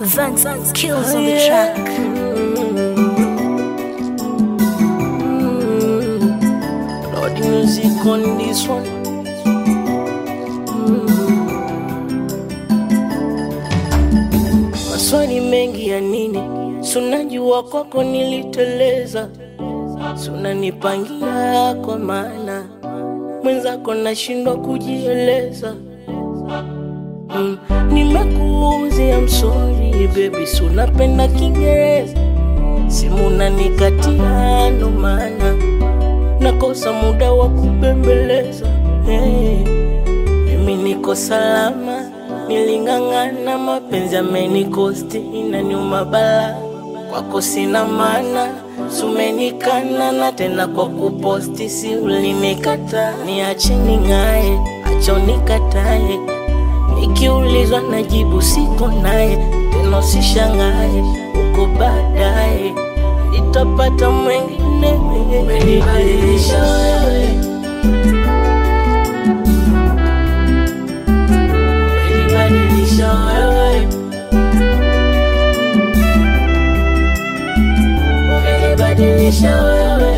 Vance kills on the track. Lord music on this one. Maswali mengi ya nini? Sunajua kwako niliteleza, sunanipangia kwa maana mwenzako nashindwa kujieleza. Mm, nimekuuzia msori baby, sunapenda Kiingereza, simu nanikatia, ndo maana nakosa muda wa kubembeleza. Hey, mimi niko salama, niling'ang'ana, mapenzi amenikosti, inaniuma bala, kwako sina maana, sumenikana na tena kwa kuposti, si ulinikata, niache ning'ae, acha unikatae, nikiulizwa najibu siko naye, tena usishangae, uko baadaye nitapata mwengine. Umenibadilisha wewe, umenibadilisha wewe, umenibadilisha wewe,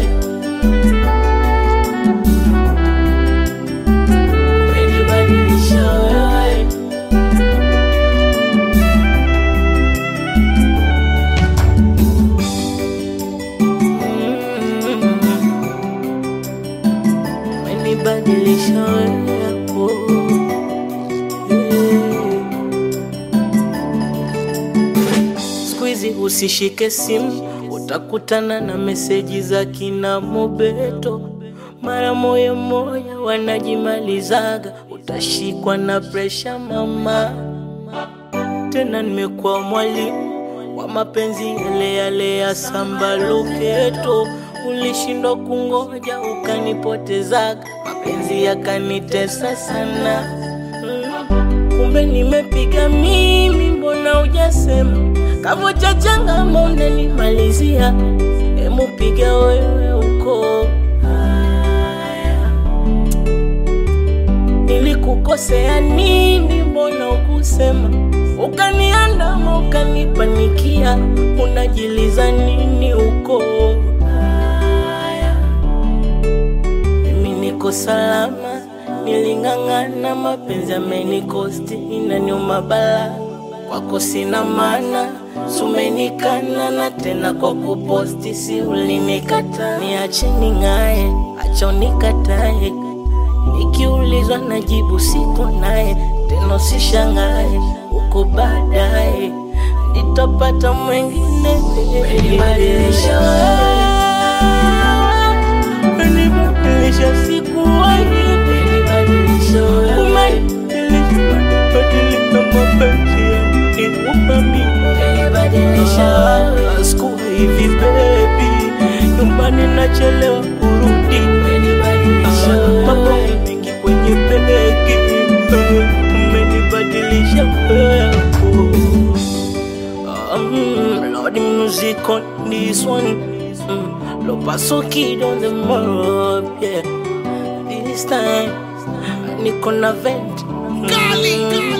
umenibadilisha wewe. umenibadilisha wewe hapo. Siku hizi usishike simu, utakutana na meseji za kina Mobeto. Mara moya moya wanajimalizaga, utashikwa na presha mama. Tena nimekuwa mwalimu wa mapenzi yale yale ya samba loketo. Ulishindwa kungoja ukanipotezaga, mapenzi yakanitesa sana. Mm, Kumbe nimepiga mimi, mbona hujasema? Kavo cha changama unanimalizia, hemu piga wewe uko haya nilikukosea nini? Mbona ukusema? Ukaniandama, ukanipanikia, unajiliza nini huko? Haya, mimi niko salama, niling'ang'ana, mapenzi amenikosti, inaniuma bala, kwako sina maana, sumenikana na tena kwa kuposti, si ulinikata, niache ning'ae, acha unikatae Nikiulizwa najibu siko naye, tena usishangae, uko baadaye nitapata mwengine. Umenibadilisha wewe, umenibadilisha sikuwahi, umenibadilisha wewe, umenibadilisha mapenzi yangu mimi, umenibadilisha wewe, sikuwa hivi baby, nyumbani nachelewa kurudi, umenibadilisha wewe, mambo mengi kwenye begi, umenibadilisha wewe. Um, Lord music on this one. Mm, Lo paso kid on the mob, yeah. This time, niko na vent. Mm,